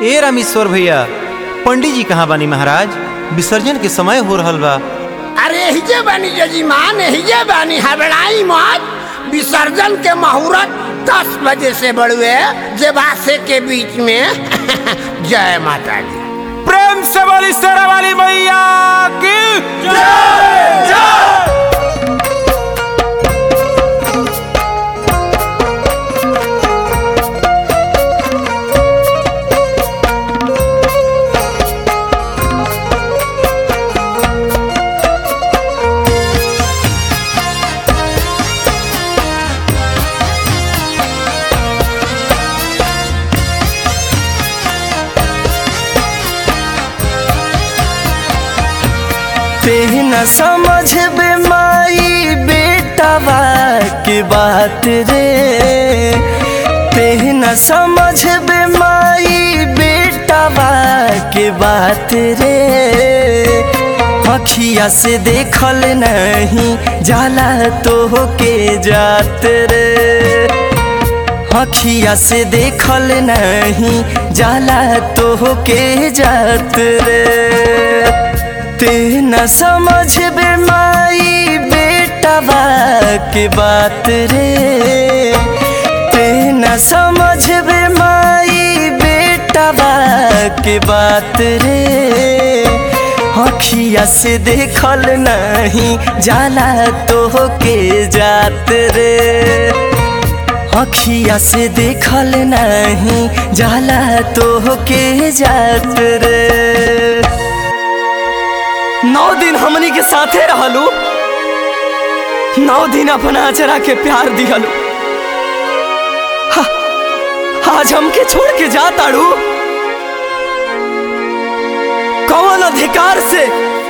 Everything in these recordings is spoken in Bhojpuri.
ए रामेश्वर भैया पंडित जी कहाँ बानी महाराज विसर्जन के समय हो रहल बा अरे हिजे बानी जजीमान हिजे बानी हबड़ाई मत विसर्जन के मुहूर्त दस बजे से बड़ुए जेबासे के बीच में जय माता दी प्रेम से बोली शेरा वाली मैया की ते न समझ बे माई बेटवा की बात रे ते न समझ बे माई बेटवा की बात रे अखिया से देखल नहीं जाला तो के जात रे अखिया से देखल नहीं जाला तो के जात रे ते न समझ बे माई बेटवा के बात रे ते न समझ बे माई बेटवा के बात रे अखिया से देखल नहीं जाला तो के जात रे अखिया से देखल नहीं जाला तो के जात रे नौ दिन हमनी के साथे रहलू नौ दिन अपना अचरा के प्यार दिहलू हा, आज हमके छोड़ के जा ताड़ू कौन अधिकार से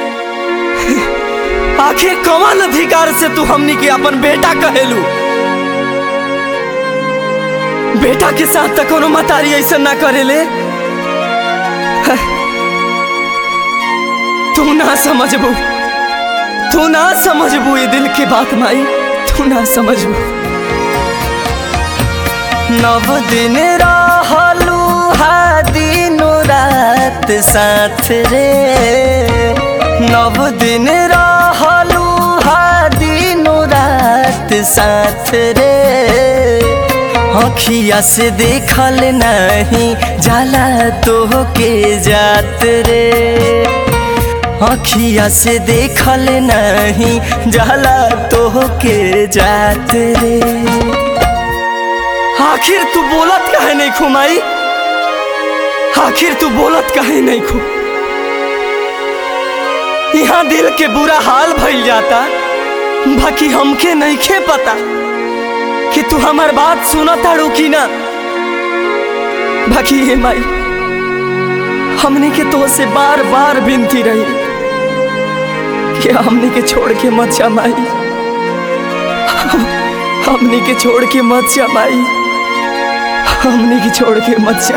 आखिर कौन अधिकार से तू हमनी के अपन बेटा कहेलू बेटा के साथ तक कोनो मतारी ऐसा ना करेले हा, तू ना समझबू तू ना समझबू ये दिल की बात माई तू ना समझबू नव दिन रहलू हा दिनो रात साथ रे नव दिन रहलू हा दिनो रात साथ रे अखिया से देखल नहीं जाला तो के जात रे अखिया से देखल नहीं जाला तो के जात रे आखिर तू बोलत काहे नहीं खुमाई आखिर तू बोलत काहे नहीं खू यहाँ दिल के बुरा हाल भइल जाता बाकी हमके नहीं खे पता कि तू हमार बात सुना ताड़ू की ना बाकी ये माई हमने के तो से बार बार विनती रही कि हमने के छोड़ के मत जा माई हमने के छोड़ के मत जा माई हमने के छोड़ के मत जा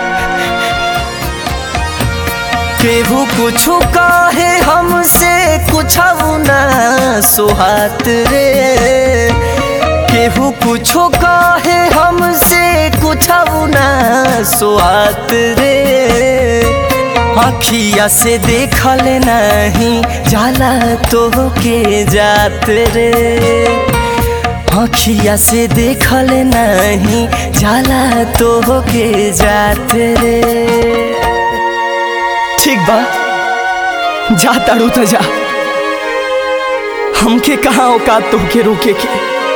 केहू कुछ काहे हमसे कुछ ना सुहात रे केहू कुछ काहे हमसे कुछ ना सुहात रे अखिया से देखल नहीं जाला तो के जात रे अखिया से देखल नहीं जाला तो के जात रे ठीक बा जा तारू तो जा हमके कहाँ औकात तुमके रोके के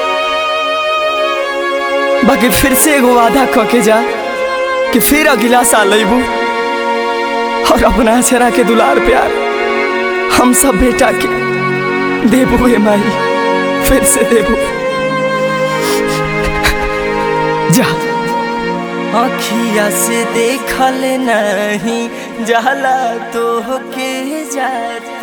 बाकी फिर से एगो वादा क के जा कि फिर अगला साल अबू और अपना चरा के दुलार प्यार हम सब बेटा के देबू हे माई फिर से देबू जा अखिया से देखल नहीं जाला तो के जात